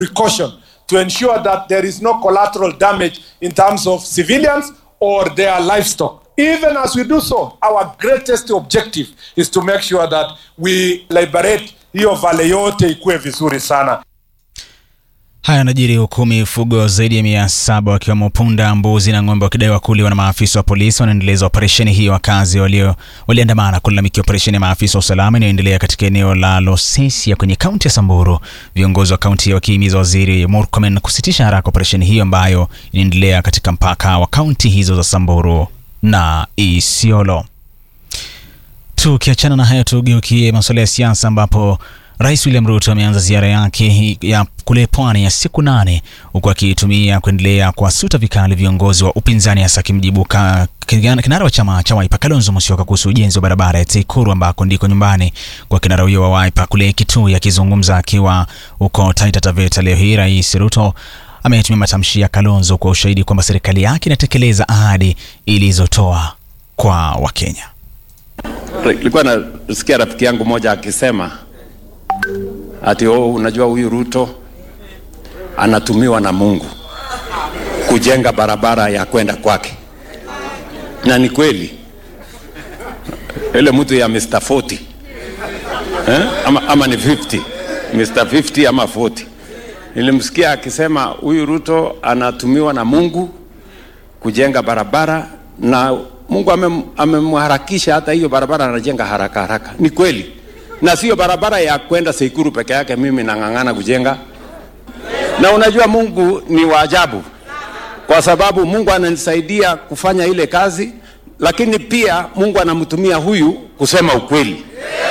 precaution to ensure that there is no collateral damage in terms of civilians or their livestock. Even as we do so, our greatest objective is to make sure that we liberate hiyo vale yote ikuwe vizuri sana. Haya yanajiri huku mifugo zaidi ya mia saba wakiwemo punda, mbuzi na ng'ombe wakidaiwa kuliwa na maafisa wa polisi wanaendeleza operesheni hii. Wakazi walio waliandamana kulalamikia operesheni ya maafisa wa usalama inayoendelea katika eneo la Losesia kwenye kaunti ya Samburu, viongozi wa kaunti hiyo wakihimiza waziri Murkomen kusitisha haraka operesheni hiyo ambayo inaendelea katika mpaka wa kaunti hizo za Samburu na Isiolo. Tukiachana na hayo, tugeukie masuala ya siasa ambapo Rais William Ruto ameanza ziara yake ya kule pwani ya siku nane huku akitumia kuendelea kuwasuta vikali viongozi wa upinzani hasa akimjibu kinara wa chama cha Wiper Kalonzo Musyoka kuhusu ujenzi wa barabara ya Teikuru ambako ndiko nyumbani kwa kinara huyo wa Wiper kule Kitui. Akizungumza akiwa huko Taita Taveta leo hii, Rais Ruto ametumia matamshi ya Kalonzo kwa ushahidi kwamba serikali yake inatekeleza ahadi ilizotoa kwa Wakenya. Nilikuwa nasikia rafiki yangu moja akisema ati oh, unajua huyu Ruto anatumiwa na Mungu kujenga barabara ya kwenda kwake, na ni kweli. Ile mtu ya Mr 40 eh? ama, ama ni 50 Mr 50 ama 40 nilimsikia akisema huyu Ruto anatumiwa na Mungu kujenga barabara na Mungu amemharakisha hata hiyo barabara anajenga haraka haraka. Ni kweli na sio barabara ya kwenda Seikuru peke yake, mimi nang'ang'ana kujenga. Na unajua Mungu ni wa ajabu, kwa sababu Mungu ananisaidia kufanya ile kazi, lakini pia Mungu anamtumia huyu kusema ukweli,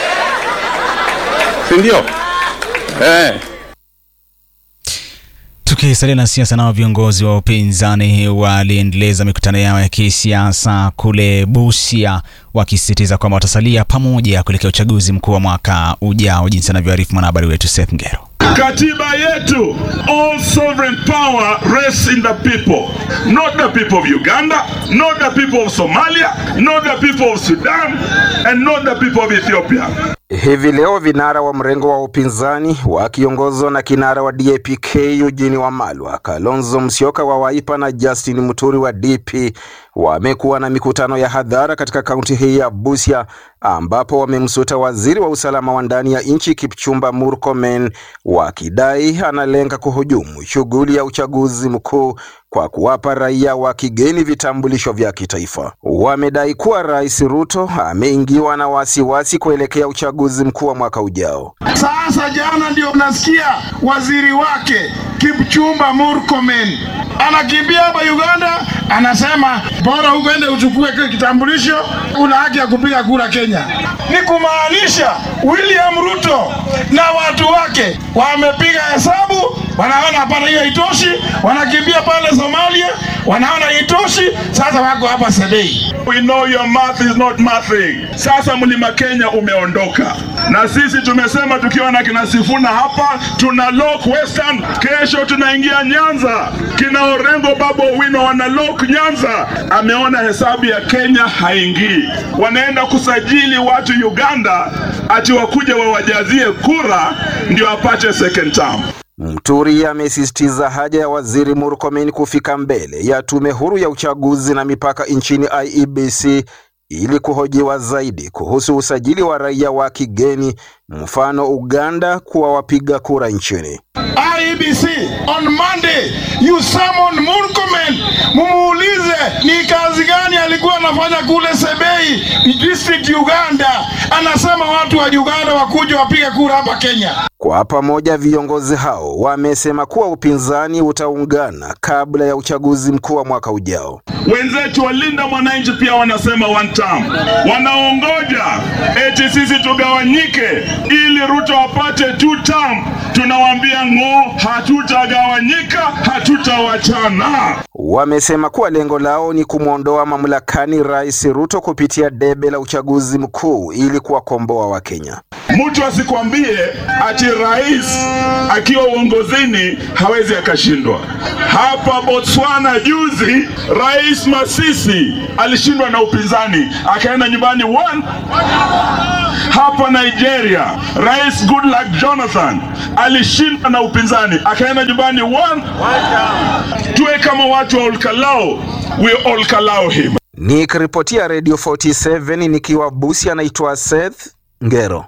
si ndio? Eh. Tukisalia na siasa, nao viongozi wa upinzani waliendeleza mikutano yao ya kisiasa kule Busia, wakisisitiza kwamba watasalia pamoja kuelekea uchaguzi mkuu wa mwaka ujao, jinsi anavyoarifu mwanahabari wetu Seth Ngero. Katiba yetu, all sovereign power rests in the people, not the people of Uganda, not the people of Somalia, not the people of Sudan, and not the people of Ethiopia. Hivi leo vinara wa mrengo wa upinzani wakiongozwa na kinara wa DAP-K Eugene Wamalwa, Kalonzo Musyoka wa Wiper na Justin Muturi wa DP wamekuwa na mikutano ya hadhara katika kaunti hii ya Busia ambapo wamemsuta waziri wa usalama wa ndani ya nchi Kipchumba Murkomen wakidai analenga kuhujumu shughuli ya uchaguzi mkuu kwa kuwapa raia wa kigeni vitambulisho vya kitaifa. Wamedai kuwa Rais Ruto ameingiwa na wasiwasi kuelekea uchaguzi mkuu wa mwaka ujao. Sasa jana ndio nasikia waziri wake Kipchumba Murkomen anakimbia hapa Uganda, anasema bora uende uchukue kile kitambulisho, una haki ya kupiga kura Kenya. Ni kumaanisha William Ruto na watu wake wamepiga hesabu, wanaona hapana, hiyo haitoshi, wanakimbia pale Somalia, wanaona haitoshi, sasa wako hapa Sebei. We know your math is not mathing. Sasa mlima Kenya umeondoka, na sisi tumesema tukiwa na kina Sifuna hapa tuna lock Western, kesho tunaingia Nyanza, kina Orengo Babo Owino wana lock Nyanza. Ameona hesabu ya Kenya haingii, wanaenda kusajili watu Uganda ati wakuja wawajazie kura ndio apate second term. Mturi amesisitiza haja ya waziri Murkomen kufika mbele ya tume huru ya uchaguzi na mipaka nchini IEBC ili kuhojiwa zaidi kuhusu usajili wa raia wa kigeni, mfano Uganda, kuwa wapiga kura nchini. IEBC on Monday you summon Murkomen, mumuulize ni kazi gani alikuwa anafanya kule Sebei district Uganda. Anasema watu wa Uganda wakuja wapige kura hapa Kenya. Kwa pamoja viongozi hao wamesema kuwa upinzani utaungana kabla ya uchaguzi mkuu wa mwaka ujao. Wenzetu walinda mwananchi pia wanasema one term, wanaongoja eti sisi tugawanyike ili Ruto apate two term. Tunawaambia ng'o, hatutagawanyika, hatutawachana. wamesema kuwa lengo lao ni kumwondoa mamlakani Rais Ruto kupitia debe la uchaguzi mkuu ili kuwakomboa Wakenya. Mtu asikwambie ati rais akiwa uongozini hawezi akashindwa. Hapa Botswana juzi, Rais Masisi alishindwa na upinzani akaenda nyumbani one. Hapa Nigeria, Rais Goodluck Jonathan alishindwa na upinzani akaenda nyumbani one. Tuwe kama watu wa Olkalao, we Olkalao him. Nikiripotia Radio 47 nikiwa Busia, anaitwa Seth Ngero.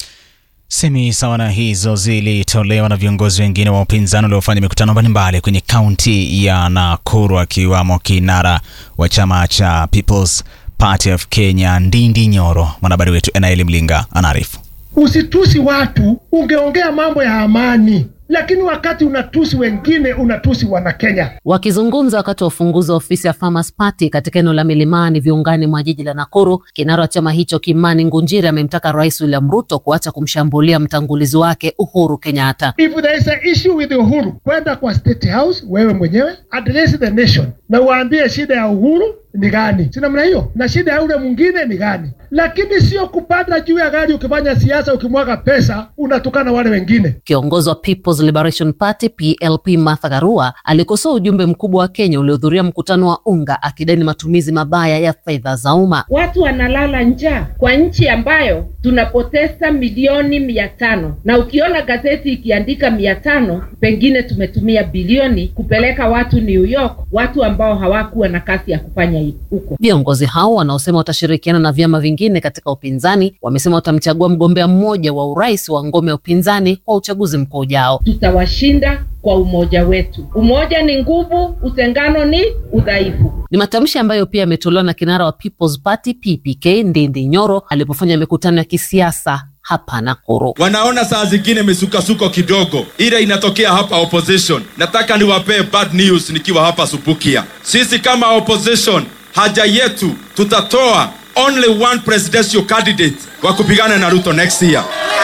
Semi sawa na hizo zilitolewa na viongozi wengine wa upinzani waliofanya mikutano mbalimbali kwenye kaunti ya Nakuru, akiwamo kinara wa chama cha People's Party of Kenya Ndindi Nyoro. Mwanahabari wetu Enaeli Mlinga anaarifu. Usitusi watu, ungeongea mambo ya amani, lakini wakati unatusi wengine unatusi Wanakenya. Wakizungumza wakati wa ufunguzi wa ofisi ya Farmers Party katika eneo la Milimani viungani mwa jiji la Nakuru, kinara wa chama hicho Kimani Ngunjiri amemtaka Rais William Ruto kuacha kumshambulia mtangulizi wake Uhuru Kenyatta. If there is a issue with Uhuru, kwenda kwa State House wewe mwenyewe address the nation na uambie shida ya Uhuru ni gani, si namna hiyo, na shida ya ule mwingine ni gani, lakini sio kupanda juu ya gari ukifanya siasa, ukimwaga pesa unatukana wale wengine. Kiongozi wa People's Liberation Party PLP Martha Karua alikosoa ujumbe mkubwa wa Kenya uliohudhuria mkutano wa UNGA akidai ni matumizi mabaya ya fedha za umma. Watu wanalala njaa kwa nchi ambayo tunapoteza milioni mia tano na ukiona gazeti ikiandika mia tano pengine tumetumia bilioni kupeleka watu New York, watu ambao hawakuwa na kazi ya kufanya huko. Viongozi hao wanaosema watashirikiana na vyama vingine katika upinzani wamesema watamchagua mgombea mmoja wa urais wa ngome ya upinzani kwa uchaguzi mkuu ujao. Tutawashinda kwa umoja wetu. Umoja ni nguvu, utengano ni udhaifu. Ni matamshi ambayo pia yametolewa na kinara wa People's Party PPK Ndindi Nyoro alipofanya mikutano ya kisiasa hapa Nakuru. Wanaona saa zingine misukasuko kidogo, ile inatokea hapa opposition. Nataka niwapee bad news nikiwa hapa Subukia. Sisi kama opposition, haja yetu tutatoa only one presidential candidate wa kupigana na Ruto next year.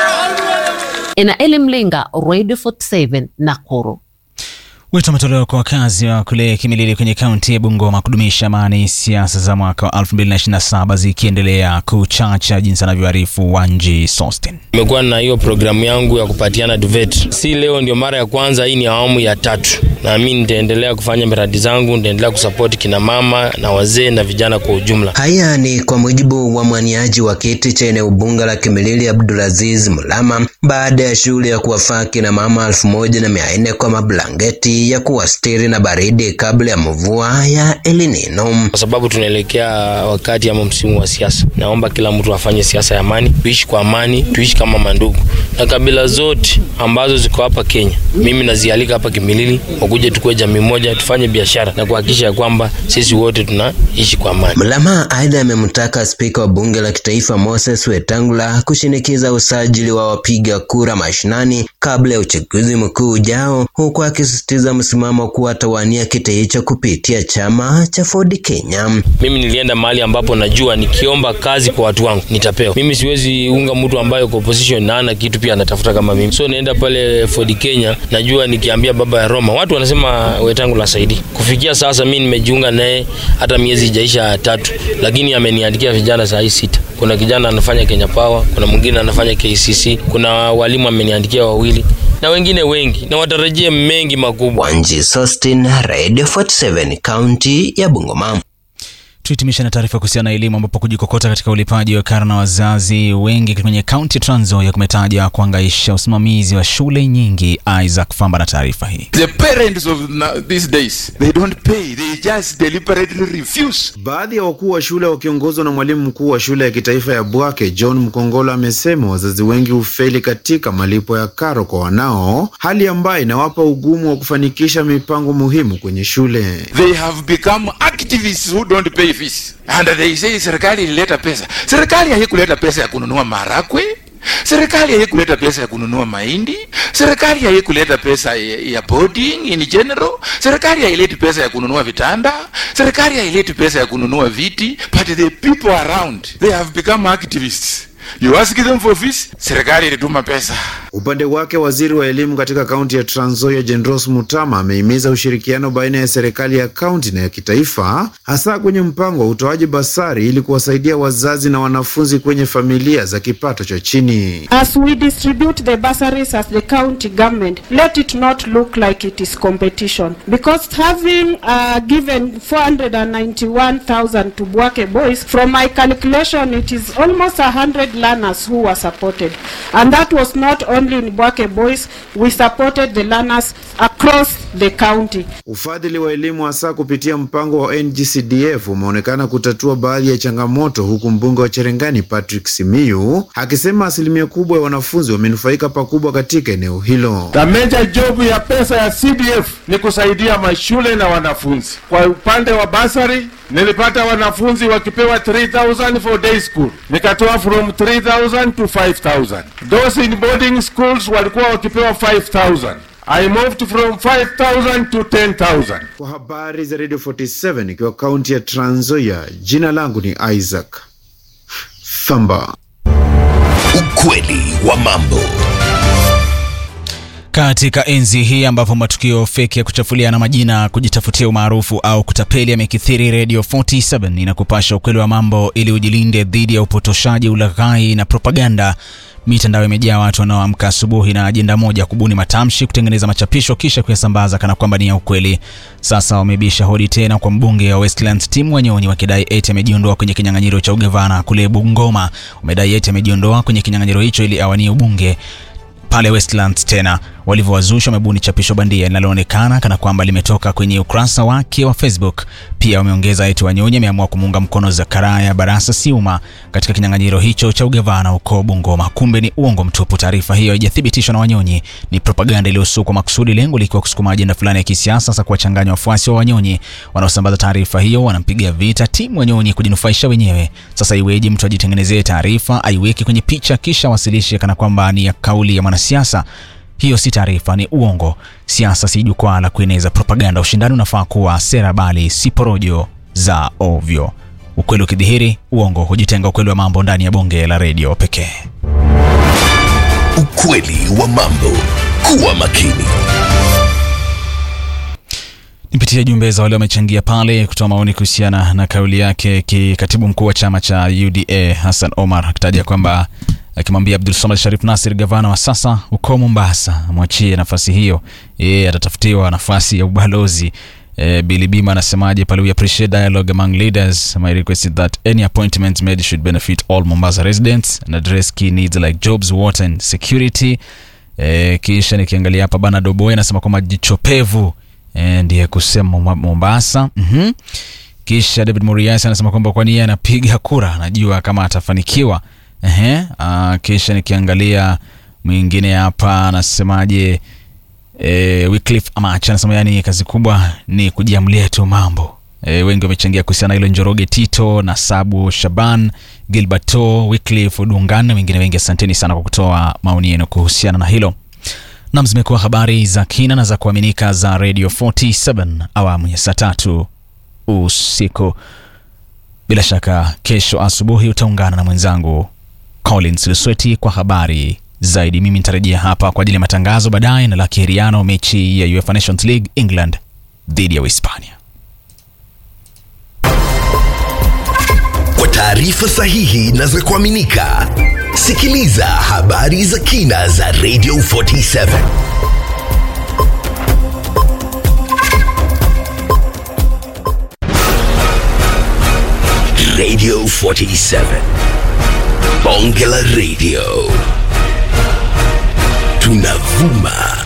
Enaeli Mlinga, Radio 47 Nakuru. Wito umetolewa kwa wakazi wa kule Kimilili kwenye kaunti ya Bungoma kudumisha amani, siasa za mwaka wa 2027 zikiendelea kuchacha, jinsi anavyoarifu Wanji Sostin. Nimekuwa na hiyo programu yangu ya kupatiana duvet, si leo ndio mara ya kwanza, hii ni awamu ya tatu, na mimi nitaendelea kufanya miradi zangu, nitaendelea kusapoti kina mama na wazee na vijana kwa ujumla. Haya ni kwa mujibu wa mwaniaji wa kiti cha eneo bunge la Kimilili Abdulaziz Mulama baada ya shughuli ya kuwafaa kina mama elfu moja na mia nne kwa mablangeti ya kuwastiri na baridi kabla ya mvua ya El Nino. Kwa sababu tunaelekea wakati ama msimu wa siasa, naomba kila mtu afanye siasa ya amani, tuishi kwa amani, tuishi kama mandugu, na kabila zote ambazo ziko hapa Kenya, mimi nazialika hapa Kimilili, wakuje tukue jamii moja, tufanye biashara na kuhakikisha kwamba sisi wote tunaishi kwa amani. Mlama aidha amemtaka spika wa bunge la kitaifa Moses Wetangula kushinikiza usajili wa wapiga kura mashinani kabla ya uchaguzi mkuu ujao, huku akisisitiza msimamo kuwa atawania kiti hicho kupitia chama cha Ford Kenya. Mimi nilienda mahali ambapo najua nikiomba kazi kwa watu wangu nitapewa. Mimi siwezi unga mtu ambaye kwa opposition na ana kitu pia anatafuta kama mimi, so naenda pale Ford Kenya, najua nikiambia baba ya Roma watu wanasema Wetangula saidi. Kufikia sasa mimi nimejiunga naye hata miezi ijaisha tatu, lakini ameniandikia vijana saa hii sita. Kuna kijana anafanya Kenya Power, kuna mwingine anafanya KCC, kuna walimu ameniandikia wawili na wengine wengi, na watarajie mengi makubwa. Wanji Sostin, Radio 47, kaunti ya Bungoma. Tuhitimisha na taarifa kuhusiana na elimu ambapo kujikokota katika ulipaji wa karo na wazazi wengi kwenye kaunti ya Trans Nzoia kumetaja kuangaisha usimamizi wa shule nyingi. Isaac Famba na taarifa hii. The parents of these days they don't pay, they just deliberately refuse. Baadhi ya wakuu wa shule wakiongozwa na mwalimu mkuu wa shule ya kitaifa ya Bwake John Mkongolo amesema wazazi wengi hufeli katika malipo ya karo kwa wanao, hali ambayo inawapa ugumu wa kufanikisha mipango muhimu kwenye shule. They have become activists who don't pay fees. And they say serikali ilileta pesa. Serikali haikuleta pesa ya kununua marakwe. Serikali haikuleta pesa ya kununua mahindi. Serikali haikuleta pesa ya, ya boarding in general. Serikali haileti pesa ya kununua vitanda. Serikali haileti pesa ya kununua viti. But the people around, they have become activists. You ask them for fees, serikali ilituma pesa. Upande wake waziri wa elimu katika kaunti ya Trans Nzoia Jendros Mutama amehimiza ushirikiano baina ya serikali ya kaunti na ya kitaifa, hasa kwenye mpango wa utoaji basari ili kuwasaidia wazazi na wanafunzi kwenye familia za kipato cha chini. As we distribute the bursaries as the county government, let it not look like it is competition. Because having uh, given 491,000 to Bwake boys, from my calculation, it is almost 100 learners who were supported. And that was not only in Bwake boys, we supported the learners across the county. Ufadhili wa elimu hasa kupitia mpango wa NGCDF umeonekana kutatua baadhi ya changamoto, huku mbunge wa Cherengani Patrick Simiyu akisema asilimia kubwa ya wanafunzi wamenufaika pakubwa katika eneo hilo. The major job ya pesa ya CDF ni kusaidia mashule na wanafunzi. Kwa upande wa basari nilipata wanafunzi wakipewa 3000 for day school, nikatoa from 3000 to 5000. Those in boarding schools walikuwa wakipewa 5000. I moved from 5000 to 10000. Kwa habari za Radio 47 ikiwa kaunti ya Trans Nzoia, jina langu ni Isaac Thamba. Ukweli wa mambo. Katika enzi hii ambapo matukio feki ya kuchafuliana majina, kujitafutia umaarufu au kutapeli yamekithiri, Radio 47 inakupasha ukweli wa mambo ili ujilinde dhidi ya upotoshaji, ulaghai na propaganda. Mitandao imejaa watu wanaoamka asubuhi na ajenda moja, kubuni matamshi, kutengeneza machapisho, kisha kuyasambaza kana kwamba ni ya ukweli. Sasa wamebisha hodi tena kwa mbunge wa Westlands Tim Wanyonyi wakidai eti amejiondoa kwenye kinyang'anyiro cha ugavana kule Bungoma. Wamedai eti amejiondoa kwenye kinyang'anyiro hicho ili awanie ubunge pale Westlands tena walivyowazusha wamebuni chapisho bandia linaloonekana kana kwamba limetoka kwenye ukurasa wake wa Facebook. Pia wameongeza eti Wanyonyi ameamua kumuunga mkono Zakaria Barasa Siuma katika kinyang'anyiro hicho cha ugavana huko Bungoma. Kumbe ni uongo mtupu. Taarifa hiyo haijathibitishwa na Wanyonyi, ni propaganda iliyosukwa makusudi, lengo likiwa kusukuma ajenda fulani ya kisiasa, sasa kuwachanganya wafuasi wa Wanyonyi. Wanaosambaza taarifa hiyo wanampiga vita timu Wanyonyi kujinufaisha wenyewe. Sasa iweje mtu ajitengenezee taarifa, aiweke kwenye picha, kisha wasilishe kana kwamba ni ya kauli ya mwanasiasa? Hiyo si taarifa, ni uongo. Siasa si jukwaa la kueneza propaganda. Ushindani unafaa kuwa sera, bali si porojo za ovyo. Ukweli ukidhihiri, uongo hujitenga. Ukweli wa mambo ndani ya bonge la redio pekee. Ukweli wa mambo. Kuwa makini. Nipitie jumbe za wale wamechangia pale kutoa maoni kuhusiana na kauli yake kikatibu mkuu wa chama cha UDA Hassan Omar akitaja kwamba akimwambia Abdul Samad Sharif Nasir gavana wa sasa uko Mombasa amwachie nafasi hiyo, yeye atatafutiwa nafasi ya ubalozi. E, Billy Bima anasemaje pale, we appreciate dialogue among leaders my request is that any appointment made should benefit all Mombasa residents and address key needs like jobs water and security. E, kisha nikiangalia hapa bana Doboy anasema kwamba jichopevu e, ndiye kusema Mombasa. mm-hmm. Kisha David Muriasi anasema kwamba kwani yeye anapiga kura anajua kama atafanikiwa. Ehe, uh, kisha nikiangalia mwingine hapa anasemaje, e, Wycliffe Amach anasema yani kazi kubwa ni kujiamlia tu mambo. E, wengi wamechangia kuhusiana hilo, Njoroge Tito na Sabu Shaban, Gilberto, Wycliffe Dungan na wengine wengi. Asanteni sana kwa kutoa maoni yenu kuhusiana na hilo. Nam, zimekuwa habari za kina na za kuaminika za Radio 47 awamu ya saa tatu usiku. Bila shaka kesho asubuhi utaungana na mwenzangu Collins Lusweti kwa habari zaidi. Mimi nitarejea hapa kwa ajili ya matangazo baadaye na la kihiriano, mechi ya UEFA Nations League England dhidi ya Uhispania. Kwa taarifa sahihi na za kuaminika, sikiliza habari za kina za Radio 47 Radio 47 Bonge la Radio tunavuma